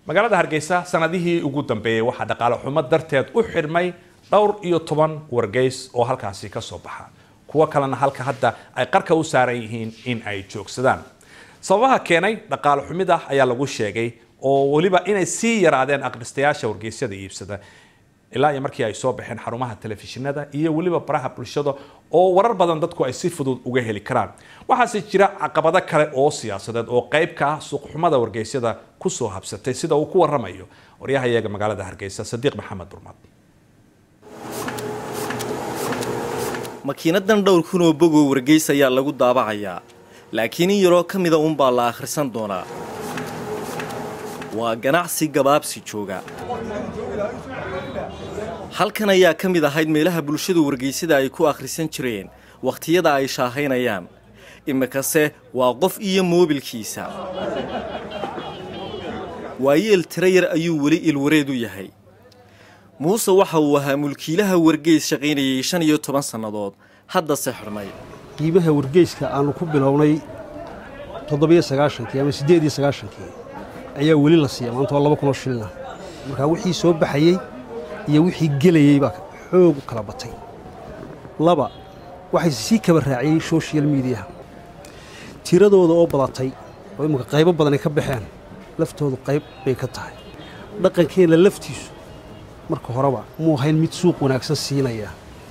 magaalada hargeysa sanadihii ugu dambeeyey waxaa dhaqaale xumo darteed u xidhmay dhowr iyo toban wargeys oo halkaasi ka soo baxa kuwo kalena halka hadda ay qarka u saaran yihiin in ay joogsadaan sababaha keenay dhaqaale xumida ayaa lagu sheegay oo weliba inay sii yaraadeen akhristayaasha wargeysyada iibsada ilaa iyo markii ay soo baxeen xarumaha telefishinada iyo weliba baraha bulshada oo warar badan dadku ay si fudud uga heli karaan waxaase jira caqabado kale oo siyaasadeed oo qayb ka ah suuqxumada wargeysyada kusoo habsatay sida uu ku waramayo waryahayaga magaalada hargeysa sadiiq maxamed burmad makiinadan dhowr kun oo bogoo wargeys ayaa lagu daabacayaa laakiin in yaroo ka mida uunbaa la akhrisan doonaa waa ganacsi gabaabsi jooga halkan ayaa ka mid ahayd meelaha bulshadu wargeysyada ay ku akhrisan jireen wakhtiyada ay shaahaynayaan imikase waa qof iyo moobilkiisa waayeel tira yar ayuu weli ilwareed u yahay muuse waxa uu ahaa mulkiilaha wargeys shaqaynayay shan iyo toban sannadood haddase xidhnay qiimaha wargeyska aanu ku bilownay toddobiyo sagaashankii ama siddeed iyo sagaashankii ayaa weli la siiya maanta waa laba kunoo shilina markaa wixii soo baxayey iyo wixii gelayey baa xoog u kala batay laba waxay sii kaba raaciyey social mediaha tiradooda oo badatay oo imminka qaybo badan ay ka baxeen laftoodu qayb bay ka tahay dhaqankeenna laftiisu marka horeba muu ahayn mid suuq wanaagsan siinaya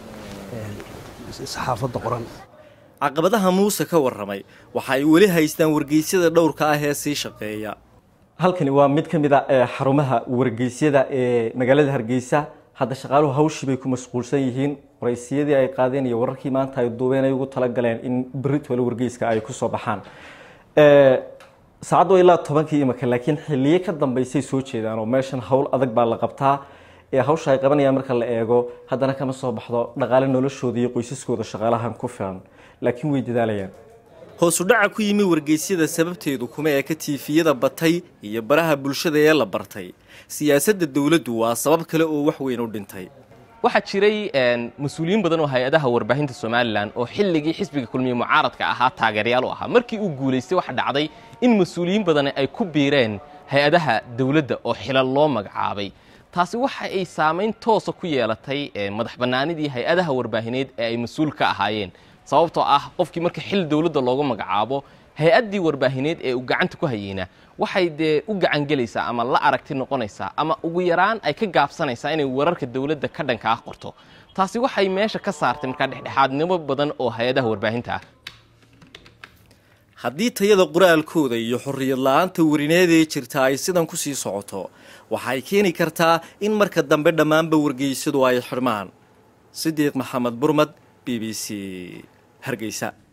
saxaafadda qoran caqabadaha muuse ka warramay waxa ay weli haystaan wargeysyada dhowrka ah ee sii shaqeeya halkani waa mid ka mid a ee xarumaha wargeysyada ee magaalada hargeysa hadda shaqaaluhu hawshii bay ku mashquulsan yihiin waraysiyadii ay qaadeen iyo wararkii maanta ay duubeen ay ugu talagaleen in beritole wargeyska ay ku soo baxaan saacaddu ilaa tobankii imika laakiin xilliye ka dambeysay soo jeedaan oo meeshan howl adag baa la qabtaa ee hawsha ay qabanayaan marka la eego haddana kama soo baxdo dhaqaale noloshooda iyo qoysaskooda shaqaalahan ku filan laakiin way dadaalayaan hoosu dhaca ku yimi wargeysyada sababteedu kuma eka tiifiyada batay iyo baraha bulshada ee la bartay siyaasadda dowladdu waa sabab kale oo wax weyn u dhintay waxaa jiray mas-uuliyiin badan oo hay-adaha warbaahinta somalilan oo xilligii xisbiga kulmiye mucaaradka ahaa taageerayaal u ahaa markii uu guulaystay waxaa dhacday in mas-uuliyiin badani ay ku biireen hay-adaha dowladda oo xilal loo magacaabay taasi waxa ay saamayn toosa ku yeelatay madax bannaanidii hay-adaha warbaahineed ee ay mas-uul ka ahaayeen sababtoo ah qofkii marka xil dowladda loogu magacaabo hay-addii warbaahineed ee uu gacanta ku hayeyna waxay dee u gacangelaysaa ama la aragti noqonaysaa ama ugu yaraan ay ka gaabsanaysaa inay wararka dowladda ka dhanka ah qorto taasi waxay meesha ka saartay markaa dhexdhexaadnimo badan oo hay-adaha warbaahinta ah haddii tayada qoraalkooda iyo xorriyad la-aanta warineed ee jirta ay sidan ku sii socoto waxay keeni kartaa in marka dambe dhammaanba wargeysyadu ay xidhmaan sidiiq maxamed burmad b b c hargeysa